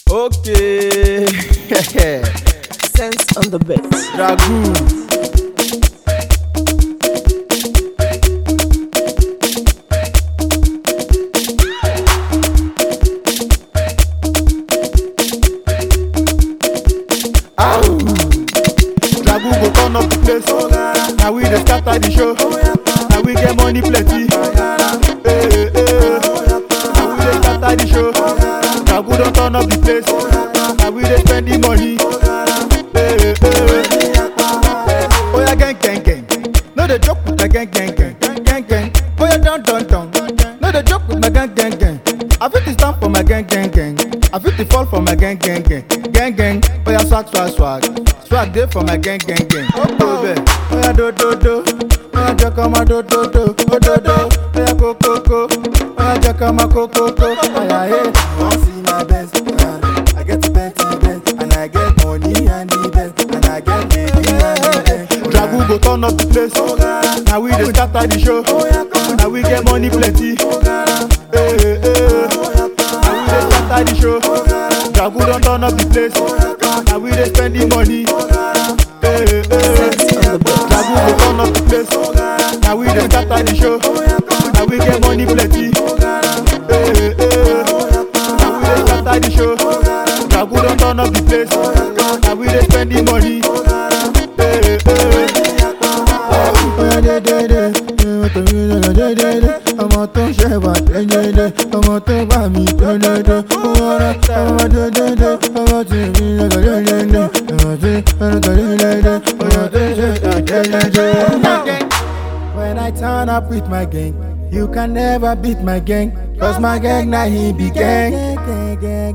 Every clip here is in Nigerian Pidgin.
Okay. Sense on the bit. Dragoon. Ow. Dragoon go turn up the place. Now we dey scatter the show. Now we get money plenty. Hey, hey, hey. Now we dey scatter the show. Dragoon don turn up the place. Now we dey spend the money. Hey, hey. Oya gang gang gang, no dey joke with my gang gang gang gang gang. Oya down down down, no dey joke with my gang gang gang. I fit to stand for my gang gang gang, I fit to fall for my gang gang gang gang gang. Oya swag swag swag, swag dey for my gang gang gang. Oh bẹ, oya do do do, oya jẹ kọ́ ma do do do, o do do. Oya ko ko ko, oya jẹ kọ́ ma ko ko ko. Oya he. want see my best. Uh, I get the best, the best, and I get money and the best, and I get baby and the best. Dragoon go turn up the place. Now we dey scatter the show. Now we get money plenty. Hey, hey, hey. Now we dey scatter the show. Dragoon don turn up the place. Now we dey spend the money. Hey, hey, hey. Dragoon go turn up the place. Now we dey scatter the show. Now we get money plenty. Hey, hey, hey. Now we dey scatter the show. Dragoon don turn up the place. Now we dey spend the money. Hey, hey, hey. Oya dé dé dé, ìwọ tó mi lọ́nà dé dé dé, ọmọ tó ń ṣẹ̀wà dé dé dé, ọmọ tó gbà mí dé dé dé, ọmọ rẹ̀ ọmọ dé dé dé, ọmọ tí mi lọ́nà dé dé dé, ọmọ tí mi lọ́nà dé dé dé, ọmọ tó ń ṣẹ̀wà dé dé dé. When I turn up with my gang, you can never beat my gang, cause my gang na he be gang. gang, gang, gang,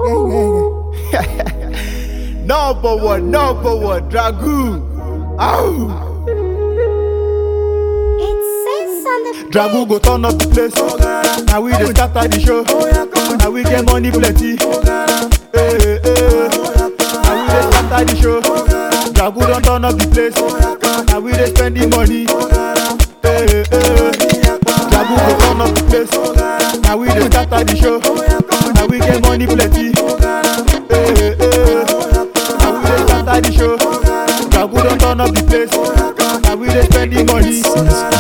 gang. Number one, number one, Dragoon. Ow! It says on the Dragoon go turn up the place. Now we dey scatter the show. Now we get money plenty. Hey, hey, hey. Now we dey scatter the show. Dragoon don turn up the place. Now we dey spend the money. Hey, hey, hey. Dragoon go turn up the place. Now we dey scatter the show. Now we get money plenty. Hey, hey, hey. Now we dey scatter the show. Dragoon don turn up the place. Now we dey spend the money.